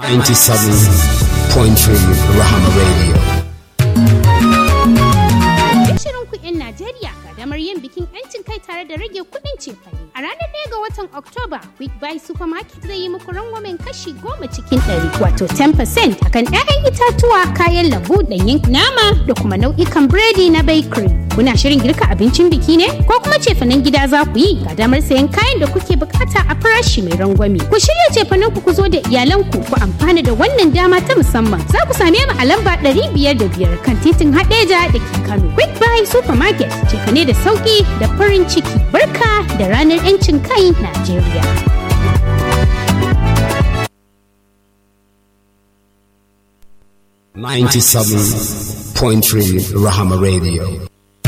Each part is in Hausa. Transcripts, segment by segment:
97.3 Rahama Radio. Shirin kuɗin Najeriya ga damar yin bikin 'yancin kai tare da rage kuɗin cefane. A ranar ɗaya ga watan Oktoba, Quick Buy Supermarket zai yi muku rangwamen kashi goma cikin ɗari wato 10% akan 'ya'yan itatuwa, kayan lambu, ɗanyen nama da kuma nau'ikan biredi na bakery. Kuna shirin girka abincin biki ne? Ko kuma cefanen gida za ku yi ga damar sayan kayan da kuke bukata a farashi mai rangwame. Ku shirya cefanen ku ku zo da iyalanku ku amfana da wannan dama ta musamman. Za ku same mu a lamba 505 kan titin Hadeja da ke Kano. Quick Buy Supermarket cefane da sauki da farin ciki. Barka da ranar 'yancin kai Najeriya. Ninety-seven point three Rahama Radio.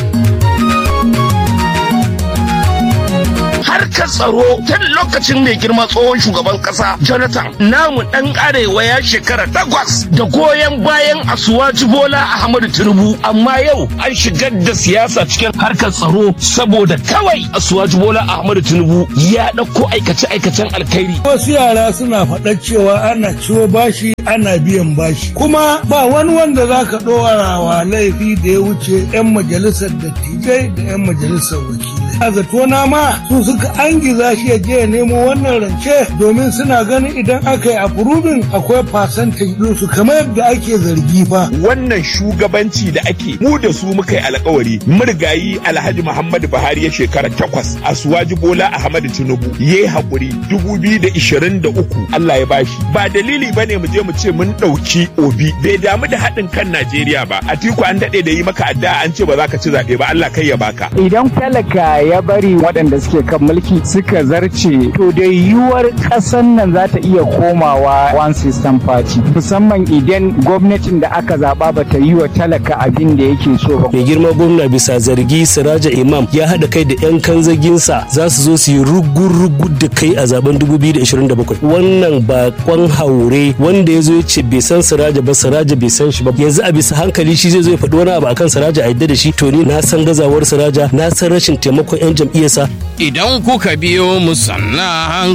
harkar tsaro tun lokacin mai girma tsohon shugaban kasa jonathan namu dan arewa ya shekara takwas da goyon bayan asuwaji bola ahmadu tinubu amma yau an shigar da siyasa cikin harkar tsaro saboda kawai asuwaji bola ahmadu tinubu ya ɗauko aikace-aikacen alkhairi wasu yara suna faɗa cewa ana ciwo bashi ana biyan bashi kuma ba wani wanda za ka ɗora wa laifi da ya wuce 'yan majalisar dattijai da 'yan majalisar wakilai a zato na ma su suka angiza shi ya je ya nemo wannan rance domin suna ganin idan aka yi approving akwai percentage ɗinsu kamar yadda ake zargi fa wannan shugabanci da ake mu da su muka yi alkawari murgayi alhaji muhammadu buhari ya shekara takwas asuwaji bola ahmadu tinubu ya yi haƙuri dubu biyu da ishirin da uku allah ya bashi ba dalili ba ne mu je mu ce mun ɗauki obi bai damu da haɗin kan najeriya ba atiku an daɗe da yi maka addu'a an ce ba za ka ci zaɓe ba allah kai ya baka idan talaka ya bari waɗanda suke kan mulki suka zarce to da yiwuwar ƙasar nan za ta iya komawa one system party musamman idan gwamnatin da aka zaɓa ba ta yi wa talaka abin da yake so ba. mai girma gwamna bisa zargi siraja imam ya haɗa kai da 'yan kanzaginsa za su zo su yi rugu-rugu da kai a zaben 2027 wannan bakon haure wanda ya zo ya ce bai san siraja ba siraja bai san shi ba yanzu a bisa hankali shi zai zo ya faɗi wani abu akan siraja a yadda da shi to ni na san gazawar siraja na san rashin taimakon 'yan jam'iyyarsa Idan kuka biyo mu sannan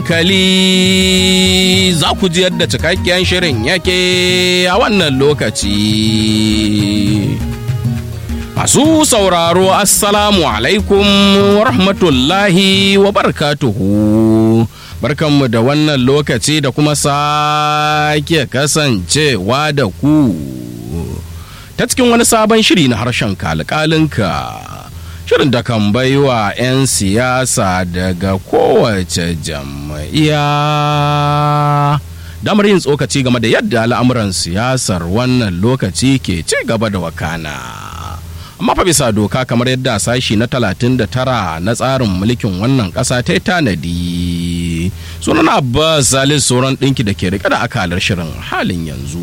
hankali za ku ji yadda cikakken shirin yake a wannan lokaci. Masu sauraro Assalamu alaikum wa rahmatullahi wa barakatuhu. Barkanmu da wannan lokaci da kuma sake kasancewa da ku. Ta cikin wani sabon shiri na harshen kalkalinka. shirin da kan baiwa 'yan siyasa daga kowace jam'iyya damar yin tsokaci game da yadda al'amuran siyasar wannan lokaci ke ci gaba da wakana amma fa bisa doka kamar yadda sashi na 39 na tsarin mulkin wannan ƙasa ta yi tanadi sunan abbas salis sauran ɗinki da ke rike da akalar shirin halin yanzu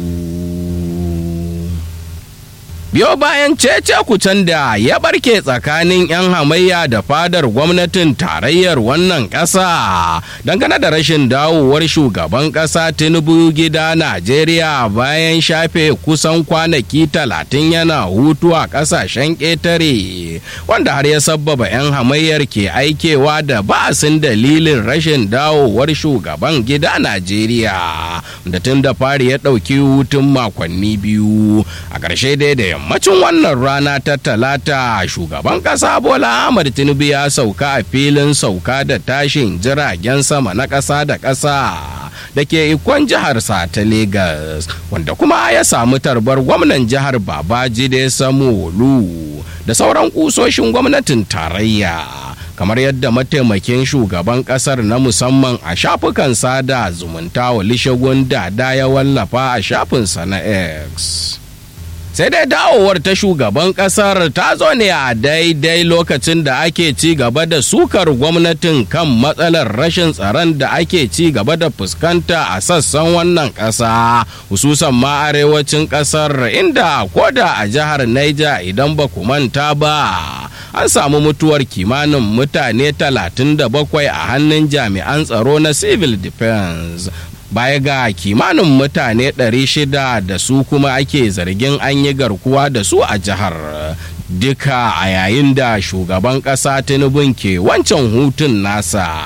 biyo bayan cece kucen da ya barke tsakanin 'yan hamayya da fadar gwamnatin tarayyar wannan ƙasa dangane da rashin dawowar shugaban ƙasa tinubu gida najeriya bayan shafe kusan kwanaki talatin yana hutu a ƙasashen ƙetare wanda har ya sabbaba 'yan hamayyar ke aikewa da ba'asin dalilin rashin dawowar shugaban gida najeriya da tun da fari ya ɗauki hutun makonni biyu a ƙarshe dai da yammacin wannan rana ta talata shugaban kasa bola ahmad tinubu ya sauka a filin sauka da tashin jiragen sama na kasa da kasa da ke ikon jiharsa ta Legas, wanda kuma ya samu tarbar gwamnan jihar babajide samolu da sauran kusoshin gwamnatin tarayya kamar yadda mataimakin shugaban kasar na musamman a shafukan sada zumunta wa lishagun dada ya wallafa a shafinsa na x sai dai dawowar ta shugaban kasar ta zo ne a daidai lokacin da ake ci gaba da sukar gwamnatin kan matsalar rashin tsaron da ake ci gaba da fuskanta a sassan wannan ƙasa hususan ma arewacin ƙasar inda koda a jihar Niger idan ba ku manta ba an samu mutuwar kimanin mutane 37 a hannun jami'an tsaro na civil defense baya ga kimanin mutane 600 da su kuma ake zargin an yi garkuwa da su a jihar duka a yayin da shugaban ƙasa tinubun ke wancan hutun nasa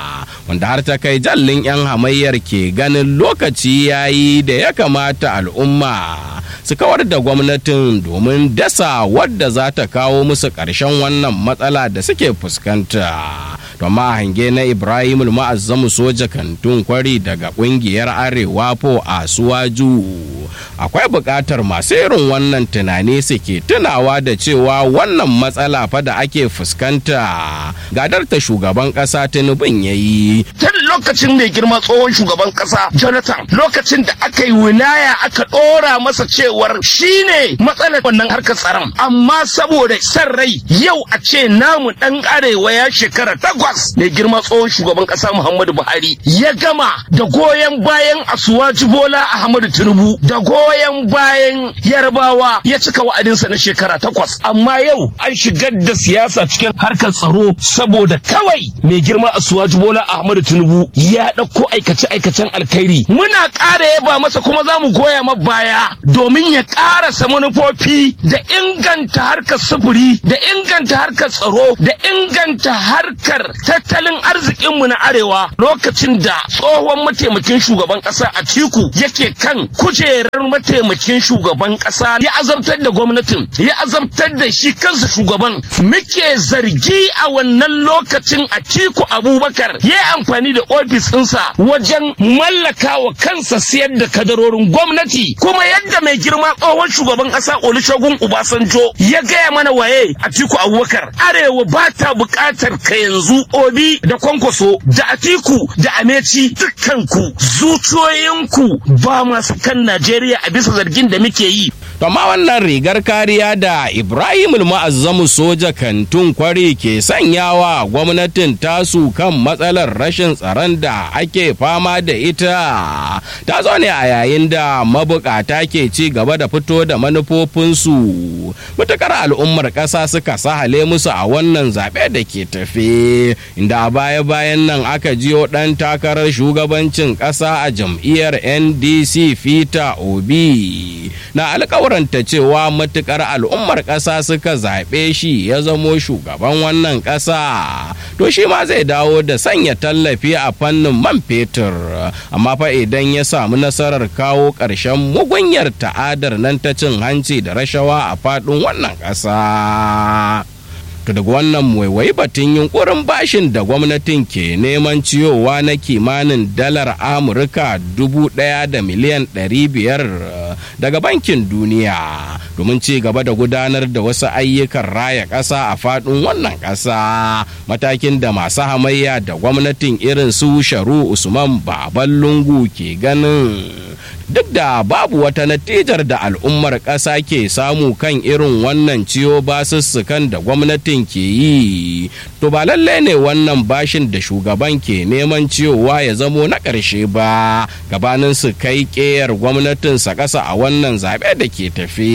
wanda har ta kai jallin 'yan hamayyar ke ganin lokaci yayi da ya kamata al'umma su kawar da gwamnatin domin dasa wadda za ta kawo musu ƙarshen wannan matsala da suke fuskanta. Toma hange na Ibrahim ma'azzamu soja kantun kwari daga ƙungiyar Arewa po a Suwaju. Akwai buƙatar masu irin wannan tunani suke tunawa da cewa wannan matsala fa da ake fuskanta gadar ta shugaban ƙasa Tinubun ya yi. Tun lokacin mai girma tsohon shugaban ƙasa Jonathan lokacin da aka yi wilaya aka ɗora masa cewar shine matsalar wannan harkar tsaron amma saboda san rai yau a ce namu ɗan arewa ya shekara takwas mai girma tsohon shugaban ƙasa Muhammadu Buhari ya gama da goyon bayan Asuwaji Bola Ahmadu Tinubu da goyon bayan Yarbawa ya cika wa'adinsa na shekara takwas amma yau an shigar da siyasa cikin harkar tsaro saboda kawai mai girma Asuwaji Bola Ahmadu Tinubu ya ɗauko aikace-aikacen alkhairi muna ƙara yaba masa kuma za mu goya ma baya domin ya ƙarasa manufofi da inganta harkar sufuri da inganta harkar tsaro da inganta harkar tattalin arzikinmu na arewa lokacin da tsohon mataimakin shugaban ƙasa a tiku yake kan kujerar mataimakin shugaban ƙasa ya azabtar da gwamnatin ya azabtar da shi kansa shugaban muke zargi a wannan lokacin a tiku abubakar ya yi amfani da ofis ɗinsa wajen mallaka wa kansa siyar da kadarorin gwamnati kuma yadda mai girma tsohon shugaban ƙasa olusegun obasanjo ya gaya mana waye a tiku abubakar arewa ba ta buƙatar ka yanzu obi da kwankwaso da atiku da ameci dukkanku zuciyoyinku ba masu kan najeriya a bisa zargin da muke yi To ma wannan rigar kariya da Ibrahim ma'azzamu soja kantun kwari ke sanyawa gwamnatin tasu kan matsalar rashin tsaron da ake fama da ita. Ta zo ne a yayin da mabukata ke ci gaba da fito da manufofinsu. Mutukar al'ummar ƙasa suka sahale musu a wannan zaɓe da ke tafe. Inda a baya-bayan nan aka jiyo ɗan takarar shugabancin ƙasa a jam'iyyar NDC Fita Obi. Na alƙawar ta cewa matukar al'ummar ƙasa suka zaɓe shi ya zamo shugaban wannan ƙasa to shi ma zai dawo da sanya tallafi a fannin man fetur amma fa idan ya samu nasarar kawo ƙarshen mugunyar ta'adar nan ta cin hanci da rashawa a faɗin wannan ƙasa. to daga wannan waiwai batun yunkurin bashin da gwamnatin ke neman ciyowa na kimanin dalar amurka dubu daya da miliyan ɗari biyar daga bankin duniya domin ci gaba da gudanar da wasu ayyukan raya ƙasa a faɗin wannan ƙasa matakin da masu hamayya da gwamnatin irin su sharu usman baban lungu ke ganin duk da babu wata natijar da al'ummar ƙasa ke samu kan irin wannan ciyo basussukan da gwamnatin ke yi to ba lallai ne wannan bashin da shugaban ke neman ciyowa ya zamo na ƙarshe ba gabanin su kai ƙeyar gwamnatinsa ƙasa a wannan zaɓe da ke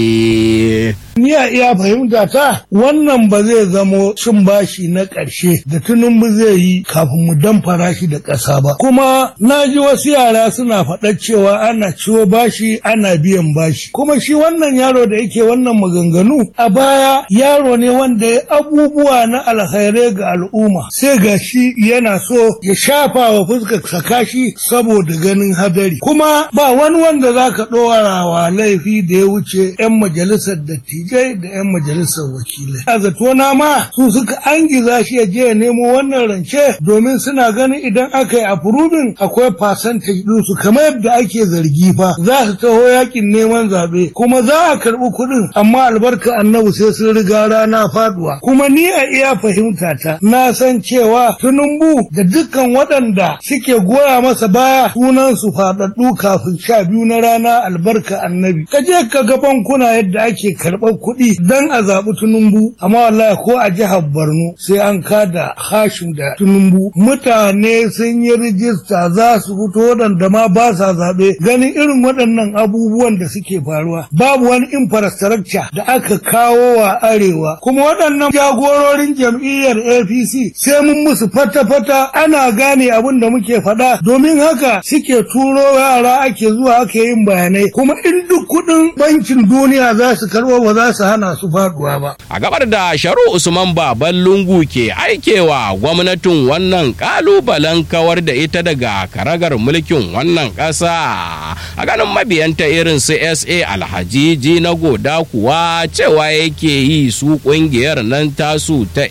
tafi. Ni a iya fahimta ta wannan ba zai zamo cin bashi na ƙarshe da tunumbu zai yi kafin mu damfara shi da ƙasa ba. Kuma na ji wasu yara suna faɗa cewa ana ciwo bashi ana biyan bashi. Kuma shi wannan yaro da yake wannan maganganu a baya yaro ne wanda ya abubuwa na alkhairai ga al'umma. Sai ga shi yana so ya shafa wa fuskar sakashi saboda ganin hadari. Kuma ba wani wanda za ka ɗora wa laifi da ya wuce 'yan majalisar dattijai da 'yan majalisar wakilai. A zatona ma su suka angiza shi ya je ya nemo wannan rance domin suna ganin idan aka yi afurubin akwai fasantaj ɗinsu kamar yadda ake zargi fa za su taho yakin neman zaɓe kuma za a karɓi kuɗin amma albarka annabi sai sun riga rana faduwa kuma ni a iya fahimta ta na san cewa tunumbu da dukkan waɗanda suke goya masa baya sunan su faɗaɗɗu kafin sha biyu na rana albarka annabi ka je ka ga bankuna yadda ake karɓar kuɗi dan a zaɓi tunumbu amma wallahi ko a jihar Borno sai an kada hashim da tunumbu mutane sun yi rijista za su fito waɗanda ma ba sa zaɓe ganin irin waɗannan abubuwan da suke faruwa babu wani infrastructure da aka kawo wa arewa kuma waɗannan jagororin jam'iyyar APC sai mun musu fata-fata ana gane abin da muke faɗa domin haka suke turo yara ake zuwa ake yin bayanai kuma in duk duk kuɗin bankin duniya za su karɓo ba za su hana su faduwa ba. A gabar da Sharu Usman Baban Lungu ke aikewa gwamnatin wannan kalubalen kawar da ita daga karagar mulkin wannan ƙasa. A ganin mabiyanta irin su SA Alhaji na goda kuwa cewa yake yi su ƙungiyar nan tasu ta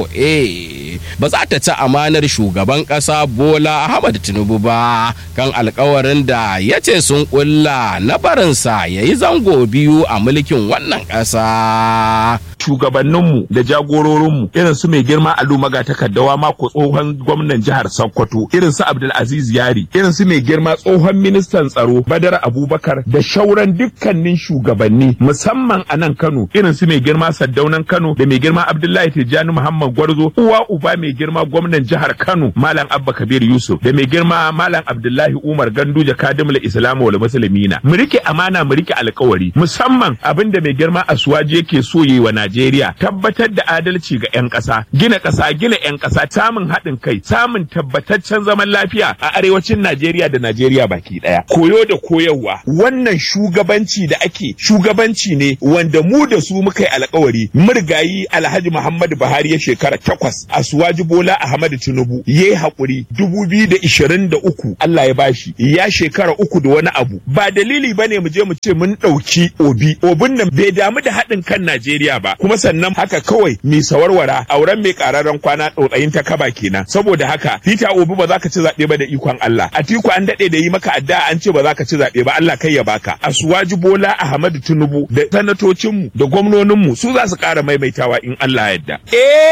A4A ba za ta ci amanar shugaban ƙasa Bola Ahmad Tinubu ba kan alkawarin da ya ce sun ƙulla na barinsa ya yi zango biyu a mulkin wannan ƙasa. shugabanninmu da jagororinmu irin su mai girma alu maga takaddawa mako tsohon gwamnan jihar sokoto irin su abdulaziz yari irin su mai girma tsohon ministan tsaro badar abubakar da shauran dukkanin shugabanni musamman a nan kano irin su mai girma saddaunan kano da mai girma abdullahi tijjani muhammad gwarzo uwa uba mai girma gwamnan jihar kano malam abba kabir yusuf da mai girma malam abdullahi umar ganduje kadimul islamu wal muslimina mu rike amana mu rike alkawari musamman abinda mai girma asuwaji yake so yi wa Najeriya tabbatar da adalci ga 'yan ƙasa, gina ƙasa, gina 'yan ƙasa, samun haɗin kai, samun tabbataccen zaman lafiya a arewacin Najeriya da Najeriya baki ɗaya. Koyo da koyarwa, wannan shugabanci da ake shugabanci ne wanda mu da su muka yi alkawari. Murgayi Alhaji Muhammadu Buhari ya shekara takwas, Asuwaji Bola Ahmadu Tinubu ya yi haƙuri dubu biyu da ishirin da uku Allah ya bashi ya shekara uku da wani abu. Ba dalili ba ne mu je mu ce mun ɗauki obi. Obin nan bai damu da haɗin kan Najeriya ba. kuma sannan haka kawai mi sawarwara auren mai kararren kwana ɗautsayin ta kaba kenan saboda haka Peter Obi ba za ka ci zaɓe ba da ikon Allah Atiku an daɗe da yi maka addu'a an ce ba za ka ci zaɓe ba Allah kai ya baka Asuwaji Bola Ahmadu Tinubu da sanatocinmu da gwamnoninmu su za su ƙara maimaitawa in Allah yadda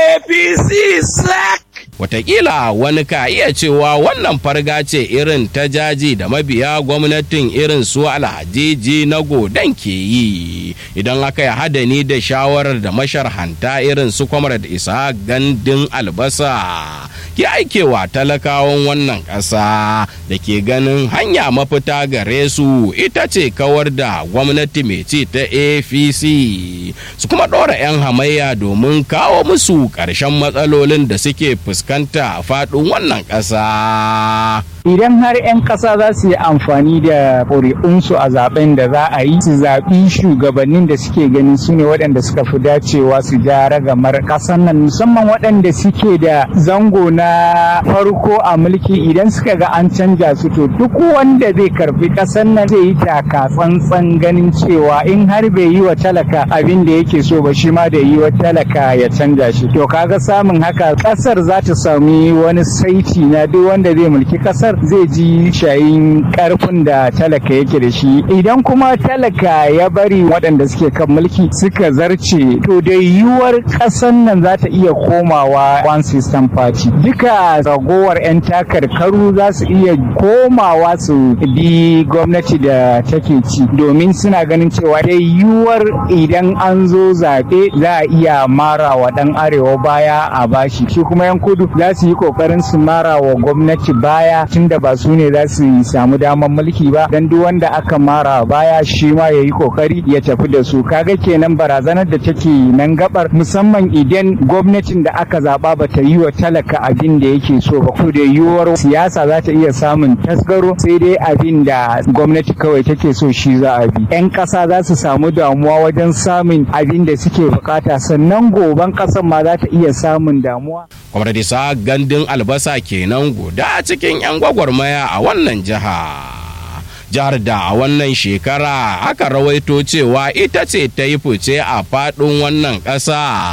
APC sack Wataƙila wani ka iya cewa wannan farga ce irin ta jaji da mabiya gwamnatin irin su alhajiji na godan ke yi idan aka yi hadani da shawarar da masharhanta irin su kwamar da isa gandun albasa ke aikewa talakawan wannan ƙasa da ke ganin hanya mafita gare su ita ce kawar da gwamnati mai ci ta apc su kuma ɗora 'yan hamayya domin kawo musu ƙarshen matsalolin da suke fuskanta a faɗin wannan ƙasa. idan har 'yan ƙasa za su yi amfani da ƙuri'unsu a zaben da za a yi su zaɓi shugabannin da suke ganin su ne waɗanda suka fi dacewa su ja ragamar ƙasar nan musamman waɗanda suke da zango na farko a mulki idan suka ga an canja su to duk wanda zai karfi ƙasar nan zai yi taka tsantsan ganin cewa in har bai yi wa talaka abin da yake so ba shi ma da yi wa talaka ya canja shi to kaga samun haka ƙasar za ta sami wani saiti na duk wanda zai mulki ƙasar zai ji shayin karfin da talaka yake da shi idan kuma talaka ya bari waɗanda suke kan mulki suka zarce to da yiwuwar ƙasar nan za ta iya komawa one system party duka ragowar 'yan takarkaru za su iya komawa su bi gwamnati da take ci domin suna ganin cewa da yiwuwar idan an zo zaɓe za a iya mara wa ɗan arewa baya a bashi shi kuma 'yan kudu za su yi ƙoƙarin su mara wa gwamnati baya tun da ba su ne za su samu damar mulki ba dan duk wanda aka mara baya shi ma ya yi kokari ya tafi da su kaga kenan barazanar da take nan gabar musamman idan gwamnatin da aka zaba ba ta yi wa talaka abin da yake so ba ko da yiwuwar siyasa za ta iya samun tasgaro sai dai abin da gwamnati kawai take so shi za a bi yan ƙasa za su samu damuwa wajen samun abin da suke bukata sannan goban ƙasar ma za ta iya samun damuwa kwamar sa gandun albasa kenan guda cikin 'yan gwagwarmaya a wannan jiha jihar da a wannan shekara aka rawaito cewa ita ce ta yi fice a faɗin wannan ƙasa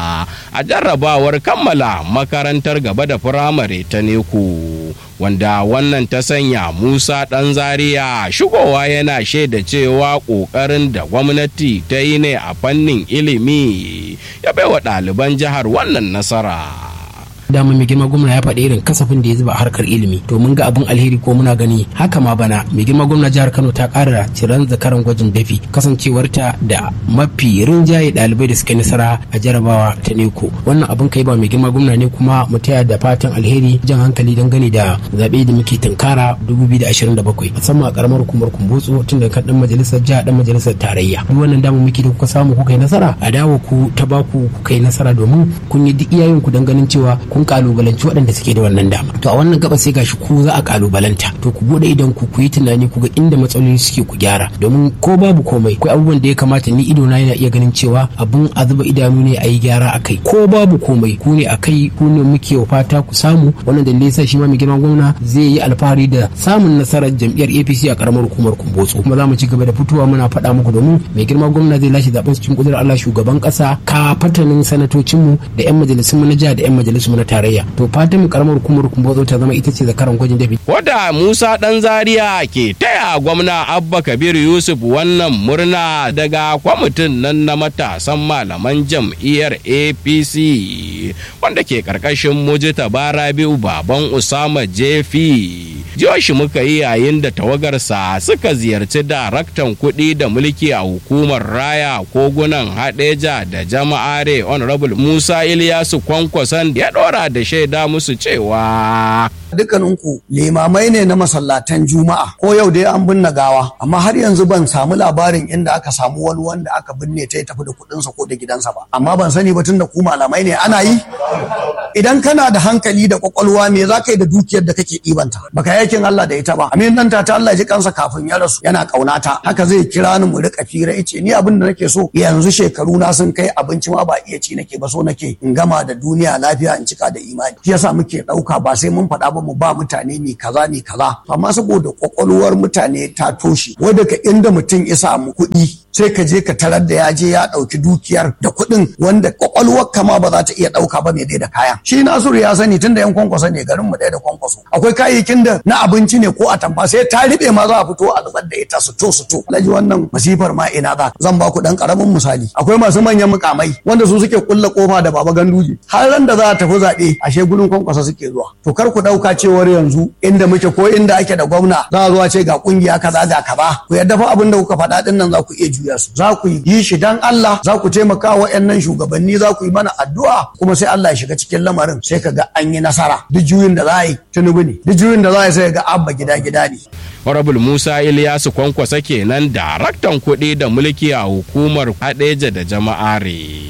a jarrabawar kammala makarantar gaba da firamare ta neku wanda wannan ta sanya musa ɗan zaria shigowa yana shaida cewa ƙoƙarin da gwamnati ta yi ne a fannin ilimi ya baiwa ɗaliban jihar wannan nasara. dama mai girma gwamna ya faɗi irin kasafin da ya zuba a harkar ilimi to mun ga abin alheri ko muna gani haka ma bana mai girma gwamna jihar kano ta ƙara ciran zakaran gwajin dafi kasancewarta da mafi rinjaye ɗalibai da suka nasara a jarabawa ta neko wannan abin kai ba mai girma gwamna ne kuma mu taya da fatan alheri jan hankali don gani da zaɓe da muke tunkara 2027 musamman a ƙaramar hukumar kumbutsu tun da kan ɗan majalisar jiha ɗan majalisar tarayya duk wannan dama muke da kuka samu kuka yi nasara a dawo ku ta baku kuka yi nasara domin kun yi duk iyayen ku don ganin cewa kun kalubalanci waɗanda suke da wannan dama to a wannan gaba sai gashi ku za a kalubalanta to ku bude idan ku ku yi tunani ku ga inda matsaloli suke ku gyara domin ko babu komai akwai abubuwan da ya kamata ni ido na yana iya ganin cewa abun a zuba idanu ne a yi gyara a kai ko babu komai ku ne a kai ku ne muke fata ku samu wannan dalilai sa shi ma mai girman gwamna zai yi alfahari da samun nasarar jam'iyyar APC a karamar hukumar Kumbotso kuma za mu ci gaba da fitowa muna faɗa muku domin mai girman gwamna zai lashe zaben cikin kudurar Allah shugaban ƙasa ka fatanin sanatocinmu da 'yan majalisun mu na jiha da 'yan majalisun mu na tarayya to fatan mu karamar hukumar Kumbotso ta zama ita ce zakaran gwajin dafi. Wada Musa Dan Zaria ke taya gwamna Abba Kabir Yusuf wannan murna daga kwamitin nan na matasan malaman jam'iyyar APC wanda ke karkashin Mujita Barabiu Baban Usama Jefi. Joshi muka yi yayin da tawagarsa suka ziyarci daraktan kuɗi da mulki a hukumar raya kogunan haɗeja da jama'are honorable Musa Ilyasu Kwankwason ya ɗora da shaida musu cewa dukkaninku limamai ne na masallatan juma'a ko yau dai an binne gawa amma har yanzu ban samu labarin inda aka samu wani wanda aka binne ta ya tafi da kuɗinsa ko da gidansa ba amma ban sani ba tun da ku malamai ne ana yi idan kana da hankali da kwakwalwa me za ka yi da dukiyar da kake ɗibanta baka yakin Allah da ita ba amin nan ta Allah ji kansa kafin ya rasu yana kaunata haka zai kira ni mu rika fira yace ni abin da nake so yanzu shekaru na sun kai abinci ma ba iya ci nake ba so nake in gama da duniya lafiya in cika da imani shi yasa muke ɗauka ba sai mun faɗa ba mu ba mutane ne kaza ne kaza amma saboda kwakwalwar mutane ta toshe wadda ka inda mutum ya samu kuɗi sai ka je ka tarar da ya je ya ɗauki dukiyar da kuɗin wanda kwakwalwar kama ba za ta iya ɗauka ba mai da kaya shi nasiru ya sani tunda yan kwankwaso ne garin mu ɗaya da kwankwaso akwai kayayyakin da na abinci ne ko a tamfa sai ta riɓe ma za a fito a zubar da ita su to su to alhaji wannan masifar ma ina za zan ba ku ɗan ƙaramin misali akwai masu manyan mukamai wanda su suke kulla kofa da baba ganduje har ran da za a tafi zaɓe ashe gurin kwankwaso suke zuwa to kar ku ɗauka cewar yanzu inda muke ko inda ake da gwamna za a zuwa ce ga kungiya kaza ga kaza ku yadda fa abin da kuka faɗa ɗin nan za ku iya juya su za ku yi shi dan Allah za ku taimaka wa ƴannan shugabanni za ku yi mana addu'a kuma sai Allah ya shiga cikin lamarin sai ka ga an yi nasara duk juyin da za a yi tunubu ne duk juyin da za a yi sai ga abba gida gida ne Honorable Musa Ilyasu Kwankwasa kenan daraktan kuɗi da mulki a hukumar Hadeja da jama'are.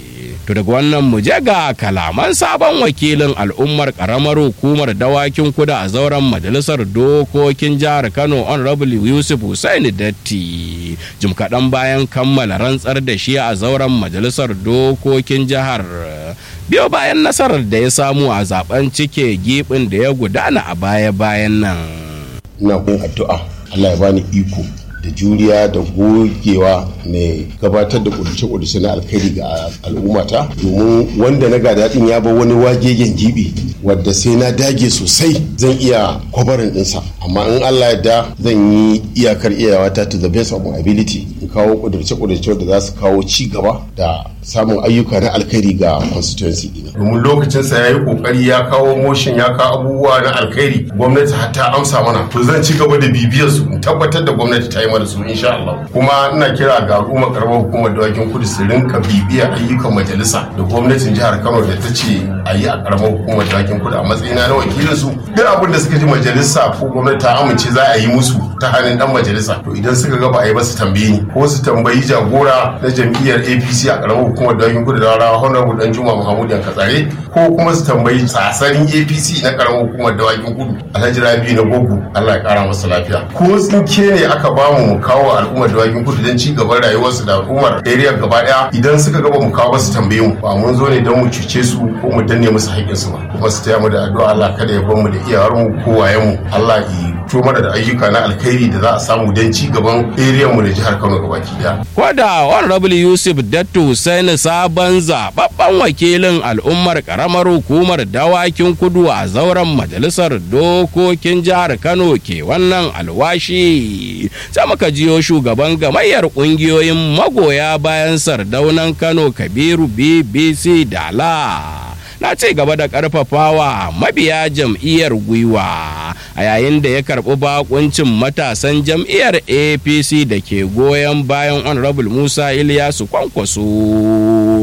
To daga wannan mu je ga kalaman sabon wakilin al'ummar karamar hukumar dawakin kuda a zauren majalisar dokokin jihar Kano Honorable Yusuf Hussaini Datti. Jim kaɗan bayan kammala rantsar da shi a zauren majalisar dokokin jihar. Biyo bayan nasarar da ya samu a zaben cike gibin da ya gudana a baya-bayan nan. Ina kun addu'a Allah ya bani iko da juriya da gogewa mai gabatar da kuduce-kuduce na alkhairi ga al'ummata domin wanda na gada din ya bar wani wagegen gibi wadda sai na dage sosai zan iya kwabarin dinsa amma in Allah ya da zan yi iyakar iyawata to the best of my ability in kawo kuduce-kuduce da za su kawo ci gaba da samun ayyuka na alkhairi ga constituency dina. domin lokacinsa ya yi kokari ya kawo motion ya kawo abubuwa na alkhairi gwamnati hatta amsa mana to zan ci gaba da bibiyar su in tabbatar da gwamnati ta yi mana su insha Allah kuma ina kira ga al'ummar karamar hukumar dawakin kudu su rinka bibiyar ayyukan majalisa da gwamnatin jihar Kano da ta ce a yi a karamar hukumar dawakin kudu a matsayina na wakilin su duk abin da suka ji majalisa ko gwamnati ta amince za a yi musu ta hannun dan majalisa to idan suka ga ba a yi ba su tambaye ni ko su tambayi jagora na jam'iyyar APC a karamar hukumar dawakin kudu da rawa honorable dan Juma Muhammad Katsare ko kuma su tambayi tsasarin APC na karamar hukumar dawakin kudu Alhaji Rabi na Gogo Allah ya kara masa lafiya ko tsinke ne aka bamu mu kawo al'ummar dawakin kudu don ci gaban rayuwarsu da al'ummar area gaba daya idan suka gaba mu kawo su tambaye mu ba mun zo ne don mu cuce su ko mu danne musu haƙƙinsu ba kuma su taya mu da addu'a Allah kada ya bar mu da iyawar mu ko wayen mu Allah ya to mana da ayyuka na alkhairi da za a samu don ci gaban area mu da jihar Kano gabaki daya Kwada Honorable Yusuf Dattu Hussaini sabon zababben wakilin al'ummar karamar hukumar dawakin kudu a zauren majalisar dokokin jihar Kano ke wannan alwashi. Sai muka jiyo shugaban gamayyar kungiyoyin magoya bayan sardaunan Kano Kabiru BBC Dala. na ci gaba da karfafawa mabiya jam'iyyar gwiwa a yayin da ya karɓi bakuncin matasan jam'iyyar apc da ke goyon bayan honorable musa iliyasu kwankwaso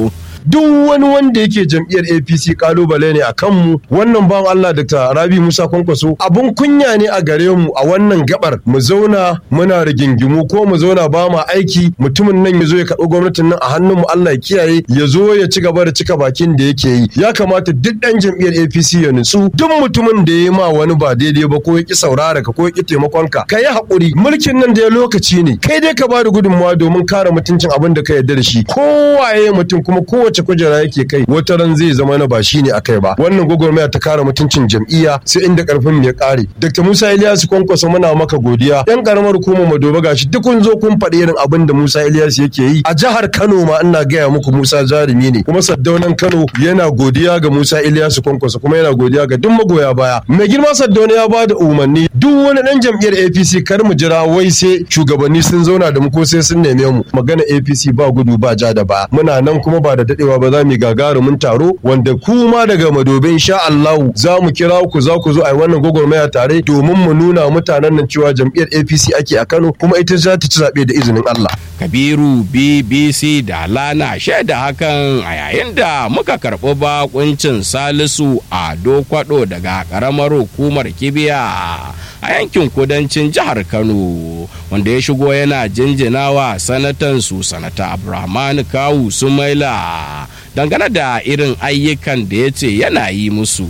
duk wani wanda yake jam'iyyar APC kalubale ne a kanmu wannan bawan Allah Dr. Rabi Musa Kwankwaso abun kunya ne a gare mu a wannan gabar mu zauna muna rigingimu ko mu zauna ba ma aiki mutumin nan ya zo ya karɓi gwamnatin nan a hannun mu Allah ya kiyaye ya zo ya ci gaba da cika bakin da yake yi ya kamata duk ɗan jam'iyyar APC ya nutsu duk mutumin da ya ma wani ba daidai ba ko ya ki saurara ka ko ya ki taimakon ka ka yi haƙuri mulkin nan da ya lokaci ne kai dai ka ba da gudunmawa domin kare mutuncin abin da ka yarda da shi kowaye mutum kuma kowace kujera yake kai wata ran zai zama na ba shi ne akai ba wannan gwagwarmaya ta kare mutuncin jam'iyya sai inda karfin mu ya kare Dr. Musa Ilyasu Kwankwaso muna maka godiya yan karamar hukumar Madoba gashi duk kun zo kun faɗi irin abin da Musa Ilyasu yake yi a jihar Kano ma ina gaya muku Musa jarumi ne kuma Saddaunan Kano yana godiya ga Musa Ilyasu Kwankwaso kuma yana godiya ga duk magoya baya mai girma Saddauna ya ba da umarni duk wani dan jam'iyyar APC kar mu jira wai sai shugabanni sun zauna da mu ko sai sun neme mu magana APC ba gudu ba ja da ba muna nan kuma ba da dadewa ba za mu gagarumin taro wanda kuma daga Madobe insha Allah za mu kira ku za ku zo a wannan gwagwarmaya tare domin mu nuna mutanen nan cewa jam'iyyar APC ake a Kano kuma ita za ta ci zaɓe da izinin Allah. Kabiru BBC da Lana shaida hakan a yayin da muka karɓi bakuncin Salisu Ado Kwado daga ƙaramar hukumar Kibiya a yankin kudancin jihar Kano wanda ya shigo yana jinjinawa sanatan su sanata Abrahman Kawu Sumaila dangane da irin ayyukan da ya ce yana yi musu.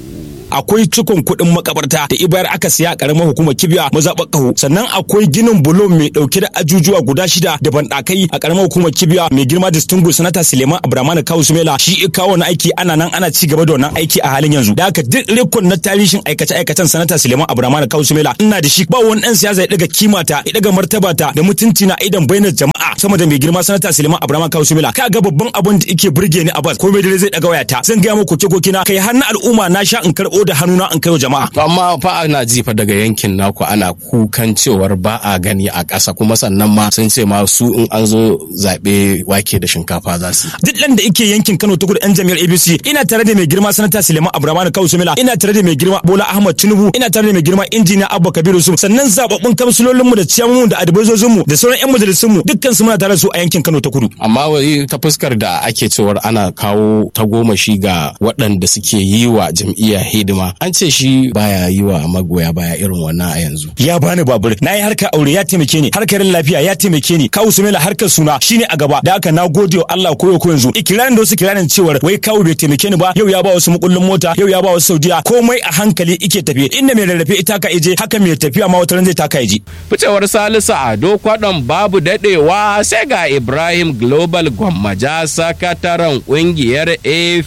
akwai cikon kuɗin makabarta da ibayar aka siya a ƙaramar hukumar kibiya mazaɓar ƙaho sannan akwai ginin bulon mai ɗauke da ajujuwa guda shida da banɗakai a ƙaramar hukumar kibiya mai girma distinguished sanata suleiman abdulrahman kawu sumela shi kawo na aiki ana nan ana ci gaba da wannan aiki a halin yanzu da haka duk rikon na tarihin aikace aikacen sanata suleiman abdulrahman kawu sumela ina da shi ba wani ɗan siyasa ya ɗaga kimata ya ɗaga martabata da mutunci na idan bainar jama'a sama da mai girma sanata suleiman abdulrahman kawu sumela ka ga babban abin da yake burge ni a bas komai dare zai ɗaga wayata zan gaya muku koke na kai har na al'umma na sha in karɓo da hannuna an kaiwa jama'a. To amma fa ana jifa daga yankin naku ana kukan cewar ba a gani a ƙasa kuma sannan ma sun ce ma su in an zo zaɓe wake da shinkafa za su. Duk ɗan da yake yankin Kano ta kudu yan jami'ar ABC ina tare da mai girma sanata Suleiman Abdulrahman Kawu Sumila ina tare da mai girma Bola Ahmad Tinubu ina tare da mai girma injiniya Abba Kabiru su sannan zababbun kamsulolin mu da ciyamomin da adibozozin mu da sauran yan majalisun mu dukkan su muna tare da su a yankin Kano ta kudu. Amma wai ta fuskar da ake cewar ana kawo tagomashi ga waɗanda suke yi wa jam'iyya hidima an ce shi baya yi wa magoya baya irin wannan a yanzu. Ya bani babur, na yi harkar aure ya taimake ni, harkar lafiya ya taimake ni, kawu Sumela harkar suna shine a gaba. Da haka na gode wa Allah koyo ko yanzu. Ikirarin da wasu kirarin cewar wai kawu bai taimake ni ba, yau ya ba wasu makullin mota, yau ya ba wasu Saudiya, komai a hankali ike tafiye. Inda mai rarrafe ita ka ije, haka mai tafiya ma wata zai taka ije. Ficewar Salisu Ado kwadon babu dadewa sai ga Ibrahim Global Gwammaja sakataren kungiyar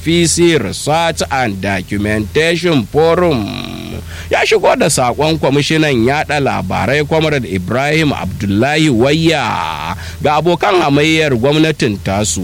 APC Research and Documentation Forum. ya shigo da sakon kwamishinan yada labarai comrade ibrahim abdullahi wayya ga abokan hamayyar gwamnatin tasu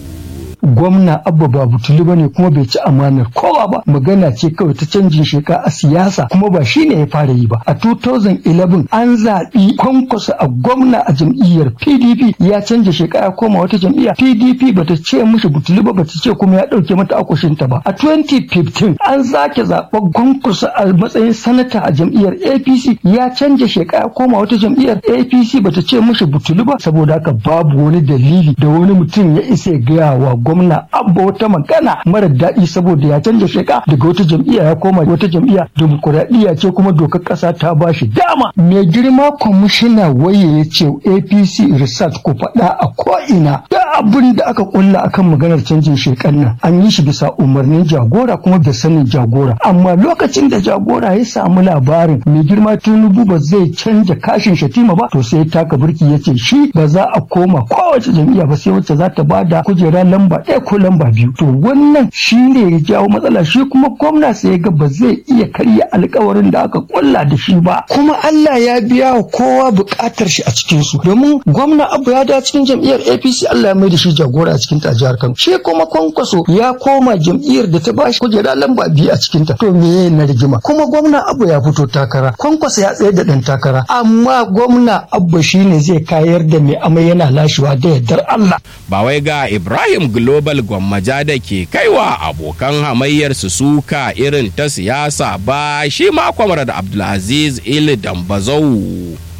gwamna abba ba butuli bane kuma bai ci amanar kowa ba magana ce kawai ta canjin sheka a siyasa kuma ba shine ya fara yi ba a 2011 an zaɓi kwankwasa a gwamna a jam'iyyar pdp ya canja sheka ya koma wata jam'iyya pdp bata ce mishi butuli ba bata ce kuma ya ɗauke mata akushinta ba a 2015 an zake zaɓen kwankwasa a matsayin sanata a jam'iyyar apc ya canja sheka ya koma wata jam'iyyar apc bata ce mishi butuli ba saboda haka babu wani dalili da wani mutum ya isa ya gaya wa gwamna abba wata magana mara daɗi saboda ya canja sheka daga wata jam'iyya ya koma wata jam'iyya demokuraɗiyya ce kuma dokar ƙasa ta ba shi dama mai girma kwamishina waye ya ce apc research ku faɗa a ko'ina da abin da aka kulla akan maganar canjin shekan nan an yi shi bisa umarnin jagora kuma da sanin jagora amma lokacin da jagora ya samu labarin mai girma tinubu ba zai canja kashin shatima ba to sai ya taka birki ya ce shi ba za a koma kowace jam'iyya ba sai wacce za ta bada kujera lamba ɗaya ko lamba biyu to wannan shi ne ya jawo matsala shi kuma gwamna sai ya ga ba zai iya karya alkawarin da aka kulla da shi ba kuma Allah ya biya wa kowa buƙatar shi a cikin su domin gwamna abu ya da cikin jam'iyyar APC Allah ya mai da shi jagora a cikin ta jihar Kano shi kuma kwankwaso ya koma jam'iyyar da ta bashi kujera lamba biyu a cikin ta to me na rigima kuma gwamna abu ya fito takara kwankwaso ya tsaye da ɗan takara amma gwamna abu shine zai kayar da mai amai yana lashewa da yardar Allah ba wai ga Ibrahim Global Gwammaja da ke kaiwa abokan hamayyar su suka irin ta siyasa ba shi ma kwamar da Abdulaziz Il Dambazau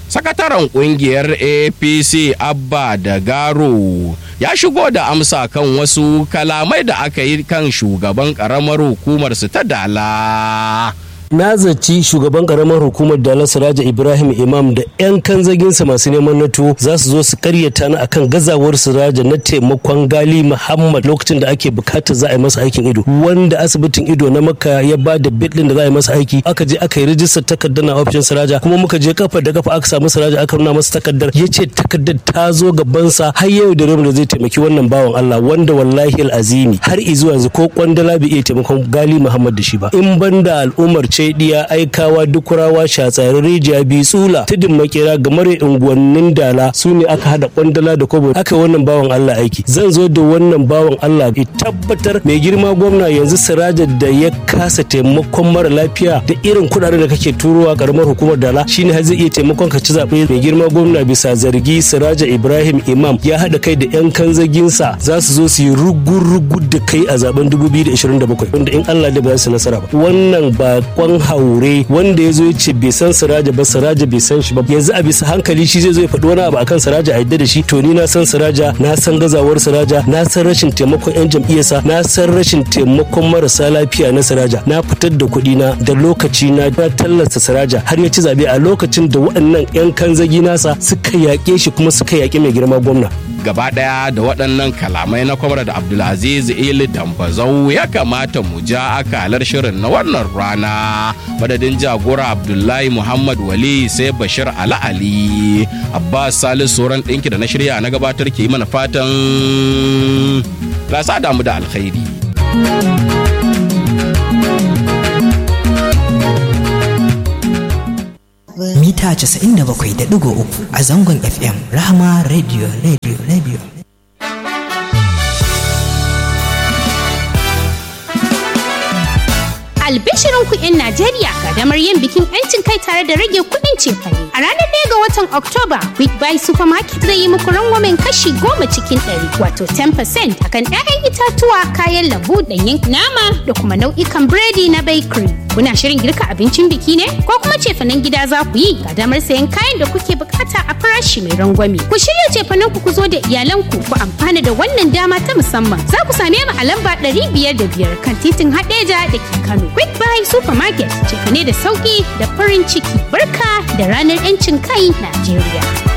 sakataren kungiyar apc abba da garo ya shigo da amsa kan wasu kalamai da aka yi kan shugaban karamar hukumar su ta dala na zaci shugaban karamar hukumar dala siraja ibrahim imam da 'yan kanzaginsa masu neman nato za su zo su karyata na akan gazawar siraja na taimakon gali muhammad lokacin da ake bukatar za a yi masa aikin ido wanda asibitin ido na maka ya ba da bit da za a yi masa aiki aka je aka yi rijistar takardar na ofishin siraja kuma muka je kafa da kafa aka samu siraja aka nuna masa takardar ya ce takardar ta zo gabansa har yau da da zai taimaki wannan bawan allah wanda wallahi al'azimi har izuwa yanzu ko kwandala bai iya taimakon gali muhammad da shi ba in banda al'ummar ce diya aikawa dukurawa shatsari rijiya bi tsula tudun makera ga mare unguwannin dala su ne aka hada kwandala da kobo aka wannan bawan Allah aiki zan zo da wannan bawan Allah ya tabbatar mai girma gwamna yanzu siraja da ya kasa taimakon mara lafiya da irin kuɗaɗen da kake turowa karamar hukumar dala shine har zai iya taimakon ka ci zaɓe mai girma gwamna bisa zargi siraja ibrahim imam ya haɗa kai da yan kanzaginsa za su zo su yi rugu-rugu da kai a zaben 2027 wanda in Allah da ba su nasara ba wannan ba kwan haure wanda ya zo ya ce bai san siraja ba siraja bai san shi ba yanzu a bisa hankali shi zai zo ya faɗi wani abu akan siraja a yadda da shi to ni na san siraja na san gazawar siraja na san rashin taimakon yan jam'iyyarsa na san rashin taimakon marasa lafiya na siraja na fitar da kuɗi na da lokaci na na tallata siraja har ya ci zabe a lokacin da waɗannan yan kanzagi nasa suka yaƙe shi kuma suka yaƙi mai girma gwamna gaba ɗaya da waɗannan kalamai na kwamar da abdulaziz ili dambazau ya kamata mu ja akalar shirin na wannan rana madadin jagora abdullahi muhammad wali sai bashir ala ali abbas salisu sauran ɗinki da na shirya na gabatar ke yi mana fatan rasa damu da alkhairi mita 97.3 a zangon FM Rahama Radio Radio Radio. albishirin ku 'yan Najeriya gadamar yin bikin 'yancin kai tare da rage kuɗin cefane. A ranar ɗaya ga watan Oktoba, Quick Buy Supermarket zai yi muku rangwamen kashi goma cikin ɗari wato 10% akan 'ya'yan itatuwa, kayan lambu, ɗanyen nama da kuma nau'ikan biredi na bakery. Kuna shirin girka abincin biki ne? Ko kuma cefanen gida za ku yi ga damar sayan kayan da kuke bukata a farashi mai rangwame. Ku shirya cefanen ku ku zo da iyalanku ku amfana da wannan dama ta musamman. Za ku same mu a lamba ɗari biyar da biyar kan titin Hadeja da ke Kano. Quick Buy Supermarket cefane da sauki da farin ciki. Barka da ranar 'yancin kai Najeriya.